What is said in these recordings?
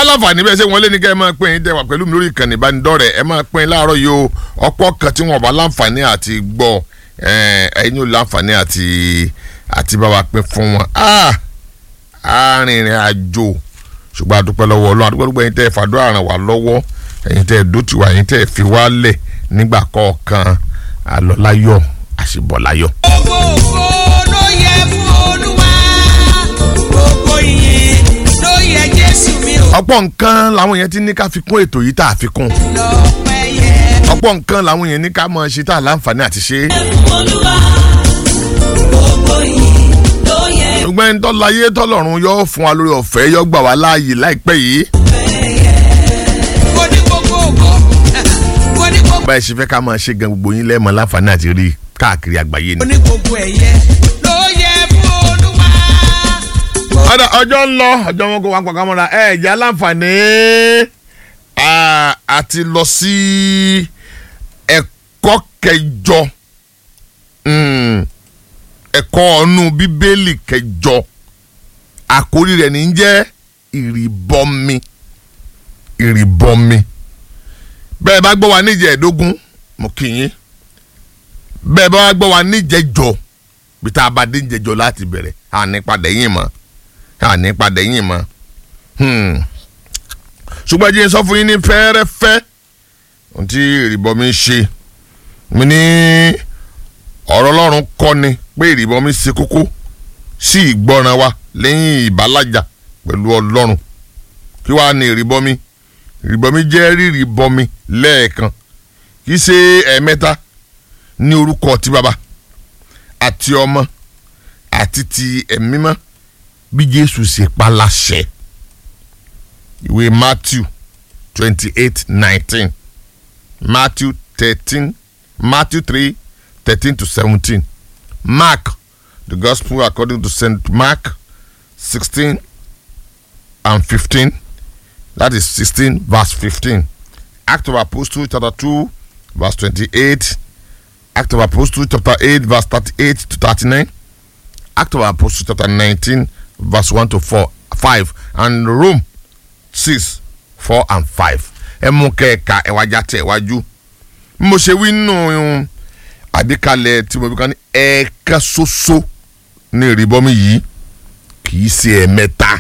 láǹfààní bẹ́ẹ̀ ṣé wọ́n lé ní kẹ́ ẹ máa pín in tẹ́wà pẹ̀lú mi lórí ìkànnì ìbánidọ́rẹ̀ẹ́ ẹ máa pín in láàárọ̀ yìí o ọ̀pọ̀ kan tí wọ́n bá láǹfààní àti gbọ́ ẹ̀yin ò láǹfààní àti àti bá wa pín fún wọn arìnrìn àjò ṣùgbọ́n àdúpẹ́ lọ́wọ́ ọlọ́run àdúpẹ́ lọ́wọ́ ẹ̀yin tẹ́ ẹ fàdúrà ràn wá lọ́wọ́ ẹ̀yin tẹ́ ẹ dótì wá ẹ̀yin tẹ́ ẹ fi wá lẹ̀ nígbà kọ̀ọ̀kan àlọ́láyọ̀ àṣìbọ̀láyọ̀. Ògo ògo ló yẹ fún Olúwa. Gbogbo ìyìn ló yẹ Jésù mi ò ọ̀pọ̀ nǹkan làwọn yẹn ti ní ká fi kún ètò yìí tá a fi kún lọ́pẹ́ yẹ. ọ̀pọ̀ nǹkan làwọn yẹn ní ká máa ṣe tá a láǹfààní àti ṣe é. Olúwa. Gbogbo ìyìn ló yẹ ṣùgbọ́n ẹni tọ́lá ayé tọ́lọ́run yóò fún wa lórí ọ̀fẹ́ yóò gbà wá láàyè láìpẹ́ yìí. Mo ní gbogbo ògo. Mo ní gbogbo. báyìí ṣe fẹ́ ká máa ṣe gan gbogbo yín lẹ́ẹ̀mọ́ láǹfààní àti rí i káàkiri àgbáyé Mo ni. ní gbogbo ẹ̀yẹ ló yẹ fún Olúwa. ọ̀dà ọjọ́ ń lọ ọjọ́ wọn kó wá pàkà mọ́ra ẹ̀ jẹ́ aláǹfààní à- àti lọ sí ẹ̀kọ́ kẹjọ Mm, ẹ̀kọ́ ọ̀nù bíbélì kẹjọ àkórí rẹ̀ ní í jẹ́ ìrìbọmi ìrìbọmi bẹ́ẹ̀ bá gbọ́ wa níjẹ̀ẹ́dógún mo kì í bẹ́ẹ̀ bá gbọ́ wa níjẹ̀jọ bí tá a bá dé níjẹ̀jọ láti bẹ̀rẹ̀ àní padà yín mọ́ àní padà yín mọ́ Hmm. ṣùgbọ́n jí n sọ fún yín ní fẹ́ẹ́rẹ́fẹ́ ohun tí ìrìbọmi ṣe mi ní ọ̀rọ̀ ọlọ́run kọ́ ni pé ìrìbọmi ṣe kókó sí ìgbọràn wa lẹ́yìn ìbálàjà pẹ̀lú ọlọ́run kí wàá ní ìrìbọmi ìrìbọmi jẹ́ rírìbọmi lẹ́ẹ̀kan kì í ṣe ẹ̀ẹ̀mẹ́ta ní orúkọ ti bàbá àti ọmọ àti ti ẹ̀mí mọ́ bí jésù ṣe pa láṣẹ ìwé matthew twenty eight nineteen matthew thirteen matthew three thirteen to seventeen mark the gospel according to saint mark sixteen and fifteen that is sixteen verse fifteen act of apostle chapter two verse twenty-eight act of apostle chapter eight verse thirty-eight to thirty-nine act of apostle chapter nineteen verse one to four five and rome six four and five ẹ mú kẹ́ẹ̀ka ẹ̀wájà tẹ̀ wájú bí mo ṣe wí nù àgbékalẹ̀ tí mo fi kàn ní ẹ̀ẹ̀kan ṣoṣo ní ìrìbọmi yìí kì í ṣe ẹ̀ẹ̀mẹ́ta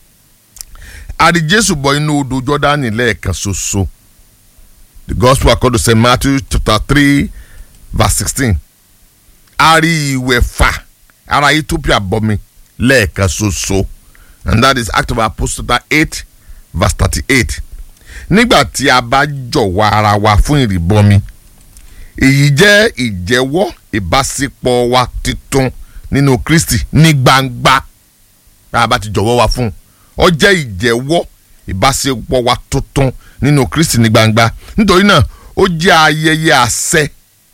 àdì jésù bọ inú odò jọ́dánì lẹ́ẹ̀kan ṣoṣo the gospel according to st matthew chapter three verse sixteen a rí ìwẹ̀fà ara ethiopia bọmi lẹ́ẹ̀kan ṣoṣo and that is act of apostle chapter eight verse thirty-eight nígbà tí a bá jọ̀wọ́ ara wa fún ìrìbọmi èyí jẹ́ ìjẹ́wọ́ ìbáṣepọ̀ wa titun nínú kristi ní gbangba bá a bá ti jọ̀wọ́ wa fún un ó jẹ́ ìjẹ́wọ́ ìbáṣepọ̀ wa tuntun nínú kristi ní gbangba nítorí náà ó jẹ́ ayẹyẹ àṣẹ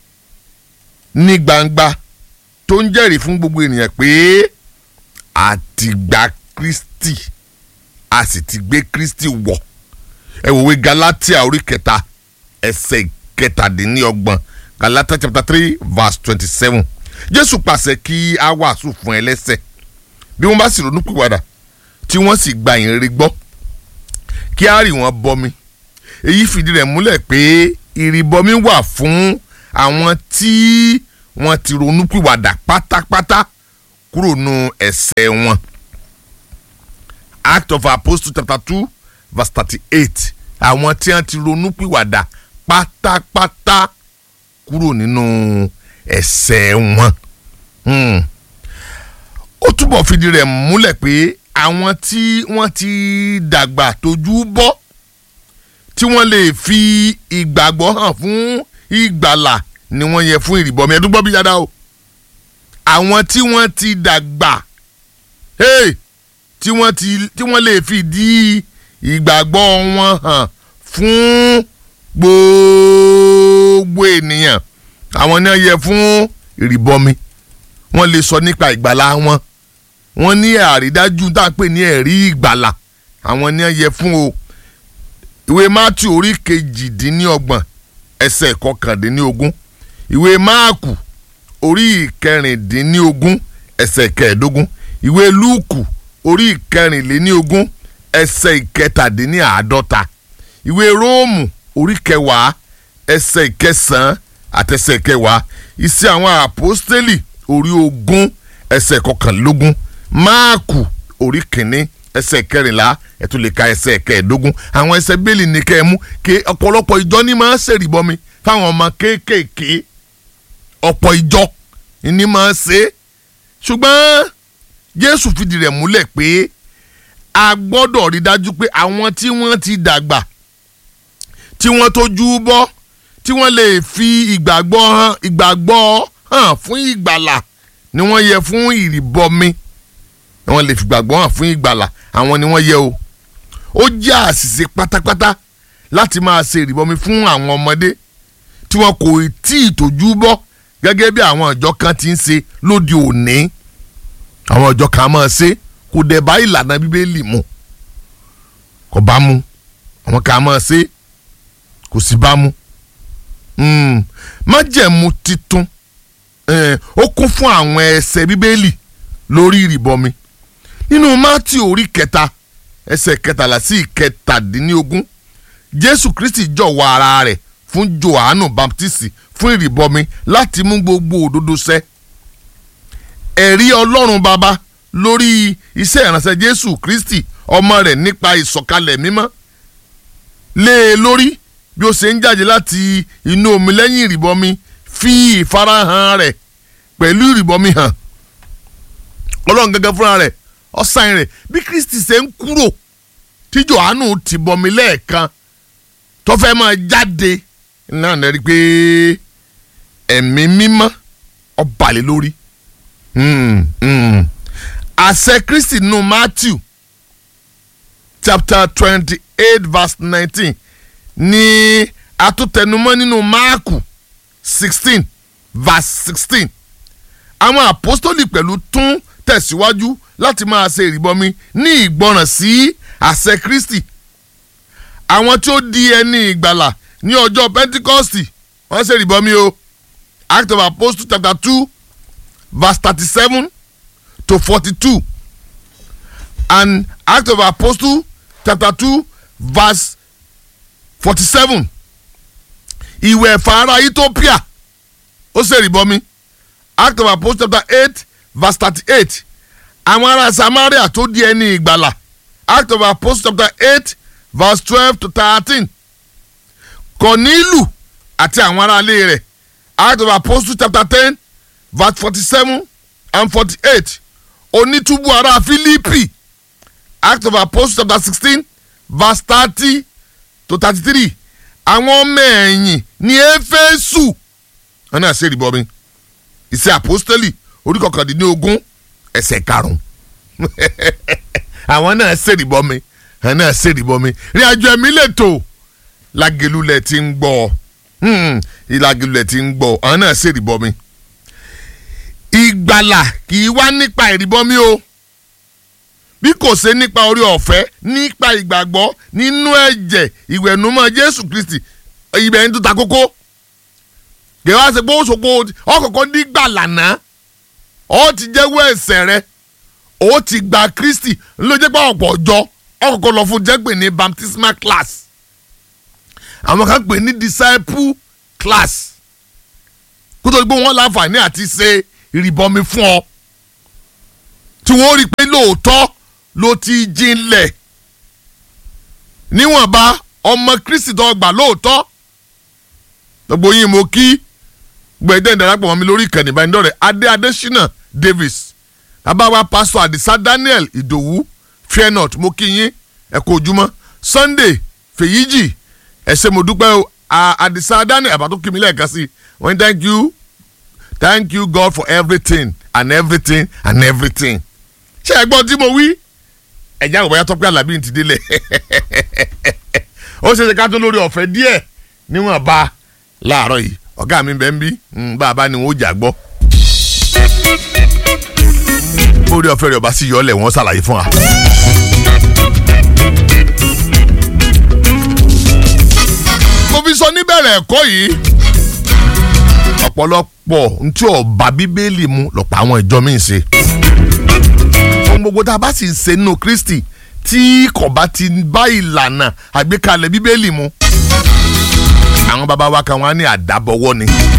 ní gbangba tó ń jẹ́rìí fún gbogbo ènìyàn pé a ti gba kristi a sì ti gbé kristi wọ̀ ẹ wòwe galatia orí kẹta ẹsẹ̀ kẹtàdínlọ́gbọ̀n galatia chapter three verse twenty-seven jésù pàṣẹ kí a wàásù fún ẹlẹ́ṣẹ̀ bí wọ́n bá sì ronú pìwàdà tí wọ́n sì gba ìrere gbọ́ kí á rì wọ́n bọmi èyí fìdí rẹ̀ múlẹ̀ pé ìrìbọmi wà fún àwọn tí wọ́n ti ronú pìwàdà pátápátá kúrò nù ẹ̀ṣẹ̀ wọn act of apostle chapter two verse thirty-eight àwọn tí wọ́n ti ronú pìwàdà pátápátá kúrò nínú ẹ̀ṣẹ̀ wọn. Hmm. ó túbọ̀ fìdí rẹ̀ múlẹ̀ pé àwọn tí wọ́n ti dàgbà tójú bọ́ tí wọ́n lè fi ìgbàgbọ́ hàn fún ìgbàlà ni wọ́n yẹ fún ìrìbọmi ẹ̀dún gbọ́ bí yàrá o àwọn tí wọ́n ti dàgbà hey, tí wọ́n ti tí wọ́n lè fi di ìgbàgbọ́ wọn hàn fún gbogbo ènìyàn àwọn náà yẹ fún ìrìbọmi wọ́n lè sọ nípa ìgbàlà wọn wọ́n ní àrídájú tá a pè ní ẹ̀rí ìgbàlà àwọn náà yẹ fún o ìwé matthew orí kejìdínlọ́gbọ̀n ẹsẹ̀ kọkàndínlógún ìwé máàkù orí ìkẹrìndínlógún ẹsẹ̀ kẹẹ̀ẹ́dógún ìwé lúùkù orí ìkẹrìnléníogún ẹsẹ̀ ìkẹtàdínníàádọ́ta ìwé róòmù orí kẹwàá ẹsẹ̀ ìkẹsàn-án àtẹsẹ̀ ìkẹwàá iṣẹ́ àwọn àpọ́stélì orí ogún ẹsẹ̀ kọkànlélógún máàkù orí kìíní ẹsẹ̀ kẹrìnlá ẹ tún lè ka ẹsẹ̀ kẹẹ̀ẹ́dógún àwọn ẹsẹ̀ bẹ́ẹ̀lì ní kẹ́ ẹ mú kí ọ̀pọ̀lọpọ̀ ìjọ ní máa ń ṣèrìbọmi fáwọn ọmọ kéékèèké ọ̀pọ̀ ìjọ ní máa ń ṣe é ṣùgbọ́n Jésù fìdí rẹ̀ múlẹ̀ pé a gbọ́dọ̀ rí dájú pé àwọn tí wọ́n ti dàgbà tí wọ́n tójú bọ́ tí wọ́n lè fi ìgbàgbọ́ hàn ìgbàgbọ́ hàn fún ìgbàlà ni wọ́n yẹ fún ìrìbọmi wọ́n lè fi ìgbàgbọ́ hàn fún ìgbàlà àwọn ni wọ́n yẹ o ó jẹ́ àṣìṣe pátápátá láti máa ṣe ìrìbọmi fún àwọn ọmọdé tí wọn kò tí ì tójú bọ́ gẹ́gẹ́ bí àwọn ìjọ kan ti ń ṣe lóde òní àwọn ìjọ kan máa ṣe kò dẹ̀ bá ìlànà bíbélì mu kò bá mu àwọn kan máa ṣe kò sì bá mu májẹ̀mú titun ó kún fún àwọn ẹsẹ̀ bíbélì lórí ìrìbọmi nínú mátì orí kẹta ẹsẹ̀ kẹtàlá sí ìkẹtàdínlógún jésù kristi jọ̀wọ́ ara rẹ̀ fún johannu baptisti fún ìrìbọmi láti mú gbogbo òdodo ṣẹ ẹ̀rí ọlọ́run baba lórí iṣẹ́ ìránṣẹ́ jésù kristi ọmọ rẹ̀ nípa ìsọ̀kalẹ̀ mímọ́ lé e lórí bí ó ṣe ń jáde láti inú omi lẹ́yìn ìrìbọmi fi ìfarahàn rẹ̀ pẹ̀lú ìrìbọmi hàn ọlọ́run gẹ́gẹ́ fúnra rẹ̀ ọ̀sán rẹ̀ bí kristi ṣe ń kúrò tí johannu ti bọmi lẹ́ẹ̀kan tó fẹ́ máa jáde náà lè rí i pé ẹ̀mí mímọ́ ó bà lé lórí àṣẹ kristi nù matthew chapter twenty eight verse nineteen ní atútẹnumọ́ nínú máàkù sixteen verse sixteen àwọn àpọ́stólì pẹ̀lú tún tẹ̀síwájú láti máa ṣe ìrìbọmi ní ìgbọràn sí àṣẹ kristi àwọn tí ó di ẹni ìgbàlà ní ọjọ́ pentikọ́stì wọ́n ṣe ìrìbọmi o act of apostles chapter two verse thirty-seven to forty-two and act of apostles chapter two verse forty-seven ìwẹ̀ fàárà ethiopia ó ṣe ìrìbọmi act of apostles chapter eight verse thirty-eight àwọn ará samaria tó di ẹni ìgbàlà act of apostles chapter eight verse twelve to thirteen kọ̀nílù àti àwọn aráalé rẹ̀ act of apostles chapter ten verse forty-seven and forty-eight onítúbù ará fílípì act of apostles chapter sixteen verse thirty to thirty-three àwọn ọmọ ẹ̀yìn ní éfésù wọn náà ṣe ìrìbọmi ìṣe àpọ́stélì orí kọkàndínlógún ẹsẹ̀ karùn-ún àwọn náà ṣe ìrìbọmi àwọn náà ṣe ìrìbọmi rí àjọ ẹ̀mí lẹ́tọ̀ lágẹ̀lúlẹ̀ tí ń gbọ́ ìlàgẹ̀lúlẹ̀ tí ń gbọ́ àwọn náà ṣe ìrìbọmi ìgbàlà kì í wá nípa ìrìbọmi o bí kò ṣe nípa orí ọ̀fẹ́ nípa ìgbàgbọ́ nínú ẹ̀jẹ̀ ìwẹ̀nùmọ́ Jésù Kristi ibẹ̀ ń tó ta kókó gẹ̀wá ṣe pé ó ṣòpó ọkọ̀ọ̀kan nígbà lànà ó ti jẹ́wọ́ ẹ̀ṣẹ̀ rẹ ó ti gba Kristi ló jẹ́ pé ọ̀pọ̀ ọjọ́ ọkọ̀ọ̀kan lọ fún jẹ́gbẹ̀ ní baptismal class àwọn kan pè ní disciple class kó tó di pé wọ́n láǹfààní àti ṣe ìrìbọmi fún ọ tí wọ́n rí i pé lóòótọ́ ló ti jinlẹ̀ níwọ̀nba ọmọ Kristi tó gbà lóòótọ́ gbogbo yín mo kí gbẹ̀dẹ̀ ìdarapọ̀ mọ́ mi lórí ìkànnì ìbánidọ́rẹ̀ adé adésínà davis abáwa pásítọ̀ àdìsá daniel ìdòwú fairnot mo kí yín ẹ kú ojúmọ́ sunday fèyíjì ẹ ṣé mo dúpẹ́ o àdìsá daniel àbátó kí mi lẹ́ẹ̀kan sí wọ́n thank you thank you god for everything and everything and everything ṣé ẹ gbọ́ tí mo wí ẹ̀já òbáyá tọ́pẹ́ alábí ti délẹ̀ ó ṣe ṣe ká tó lórí ọ̀fẹ́ díẹ̀ níwọ̀n bá láàárọ̀ yìí ọ̀gá mi bẹ́ẹ̀ ń bí bàbá ni wọ́n jà gbọ́. orí ọ̀fẹ́ rẹ̀ ọba sí yọ̀ọ́lẹ̀ wọ́n ṣàlàyé fún wa. mo fi sọ níbẹ̀rẹ̀ ẹ̀kọ́ yìí ọ̀pọ̀lọpọ̀ ntí ọba bíbélì mu lọ́pọ̀ àwọn ìjọ mi ń ṣe. ohun gbogbo tá a bá sì ń ṣe nínú Kristi tí kò bá ti bá ìlànà àgbékalẹ̀ bíbélì mu àwọn bàbá wa kan wá ní àdábọ̀wọ́ ni